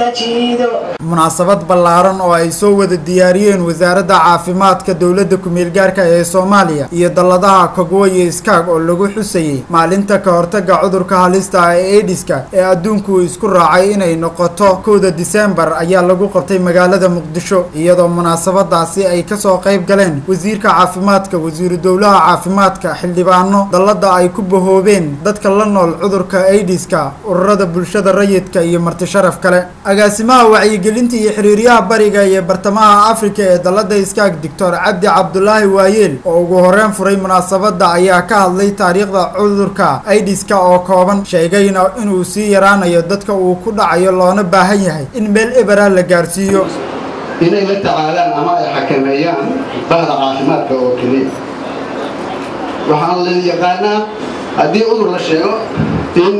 dajiido munaasabad ballaaran oo ay soo wada diyaariyeen wasaaradda caafimaadka dowladda ku-meelgaarka ee soomaaliya iyo dalladaha kogwo iyo iskaag oo lagu xusayey maalinta ka hortagga cudurka halista ah ee ediska ee adduunku isku raacay inay noqoto kowda diseembar ayaa lagu qabtay magaalada muqdisho iyadoo munaasabadaasi ay kasoo qayb galeen wasiirka caafimaadka wasiiru dowlaha caafimaadka xildhibaano dallada ay ku bahoobeen dadka la nool cudurka aidiska ururada bulshada rayidka iyo marti sharaf kale agaasimaha wacyigelinta iyo xiriiryaha bariga iyo bartamaha afrika ee dallada iskaag doctor cabdi cabdulaahi waayeel oo ugu horeen furay munaasabada ayaa ka hadlay taariikhda cudurka aidiska oo kooban sheegayna inuu sii yaraanayo dadka uu ku dhacayo loona baahan yahay in meel ebera la gaarsiiyo inay la tacaalaan ama ay xakameeyaan bahda caafimaadka oo keliya waxaan la yaqaanaa haddii cudur la sheego in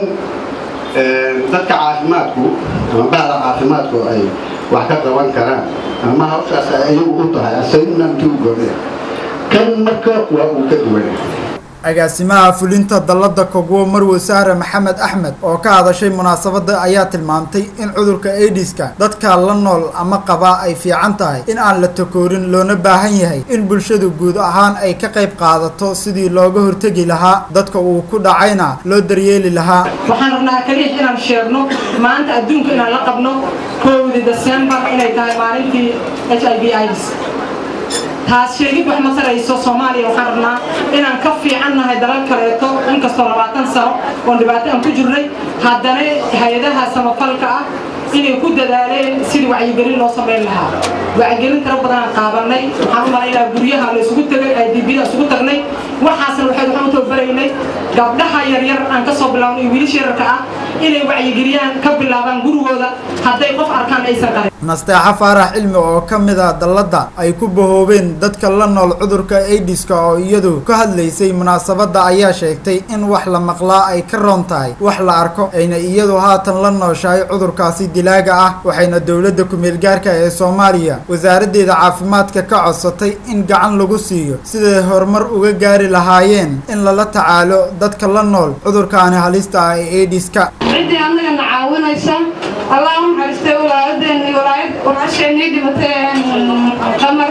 dadka caafimaadku ama bahda caafimaadku ay wax ka qaban karaan ama hawshaas ay ayagu u tahay asaynanti u goonaya kan marka waa uu ka duwan agaasimaha fulinta dallada kogwo marwe sahre maxamed axmed oo ka hadashay munaasabada ayaa tilmaamtay in cudurka aidiska dadka la nool ama qaba ay fiican tahay in aan la takoorin loona baahan yahay in bulshadu guud ahaan ay ka qayb qaadato sidii looga hortegi lahaa dadka uu ku dhacayna loo daryeeli lahaa waxaan rabnaa kaliya inaan sheegno maanta adduunka inaan la qabno kowdi desembar inay tahay maalintii h i v ids taas sheegid wax ma tarayso soomaaliya waxaan rabnaa inaan ka fiican nahay dalal kaleeto inkastoo labaatan sano oon dhibaato aan ku jirnay haddana hay-adaha samafalka ah inay ku dadaaleen sidii wacyigelin loo samayn lahaa wacyigelin tiro badanaan qaabanay waxaan u malaynaa guryaha la isugu tegay idbda isugu tagnay waxaasna waxay waxaan u tababaraynay gabdhaha yaryar aan ka soo bilaabno iyo wiilasha yararka ah inay wacyigeliyaan ka bilaabaan gurigooda hadday qof arkaan aysan qarin nasteexa faarax cilmi oo ka mid ah dallada ay ku bahoobeen dadka la nool cudurka aidiska oo iyadu ka hadlaysay munaasabadda ayaa sheegtay in wax la maqlaa ay ka roon tahay wax la arko ayna iyadu haatan la nooshahay cudurkaasi dilaaga ah waxayna dowladda ku-meelgaarka ee soomaaliya wasaaraddeeda caafimaadka ka codsatay in gacan lagu siiyo siday horumar uga gaari lahaayeen in lala tacaalo dadka la nool cudurkaani halista ah ee aidiska ciddii annagana caawinaysa allah u naxariistay walaaladeenni walaasheenii dhimatay qamar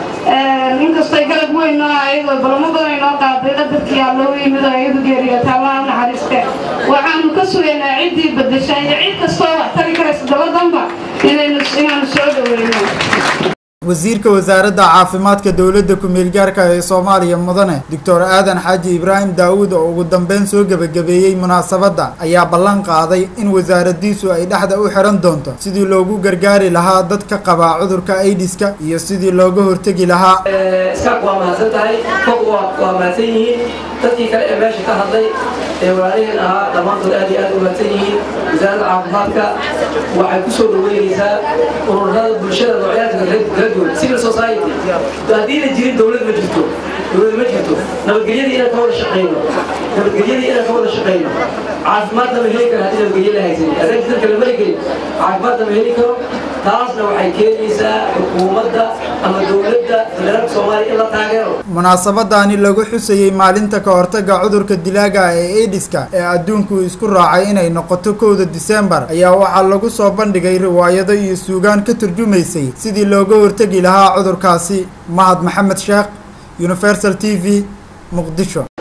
inkastay galab weyn noo ayadoo balamo badan inoo qaaday qadarkii aa loogu yimid oo iyadu geeriyota allah u naxariiste waxaanu ka sugaynaa ciddii badasha iyo cid kastoo wax tari karaysa dabadanba inaynu inaanu soo dhoweyno wasiirka wasaaradda caafimaadka dowladda ku-meelgaarka ee soomaaliya mudane doctor aadan xaaji ibraahim daawuud oo ugu dambeyn soo gebagabeeyey munaasabadda ayaa ballan qaaday in wasaaraddiisu ay dhexda u xihan doonto sidii loogu gargaari lahaa dadka qabaa cudurka aidiska iyo sidii looga hortegi lahaa iskaaq waa mahadsan tahay fog waa mahadsan yihiin dadkii kale ee meesha ka hadlay ee walaaliheen ahaa dhammaantood aad iyo aad u mahadsan yihiin wasaaradda caafimaadka waxay ku soo dhaweynaysaa ururada bulshada noocyaadka kala duwan civil society haddiina jirin dowlad ma jirto dowlad ma jirto nabadgelyadii inaan ka wada shaqayno nabadgelyadii inaan ka wada shaqayno caafimaadna ma heli karo haddii nabadgelyo la haysan adeeg dadka lama heli caafimaadna ma heli karo taasna waxay keenaysaa xukuumadda ama dowladda federaalka soomaaliya in la taageero munaasabadaani lagu xusayey maalinta ka hortagga cudurka dilaaga ee aidiska ee adduunku isku raacay inay noqoto kowda diseembar ayaa waxaa lagu soo bandhigay riwaayado iyo suugaan ka turjumaysay sidii looga hortegi lahaa cudurkaasi mahad maxamed sheekh universal t v muqdisho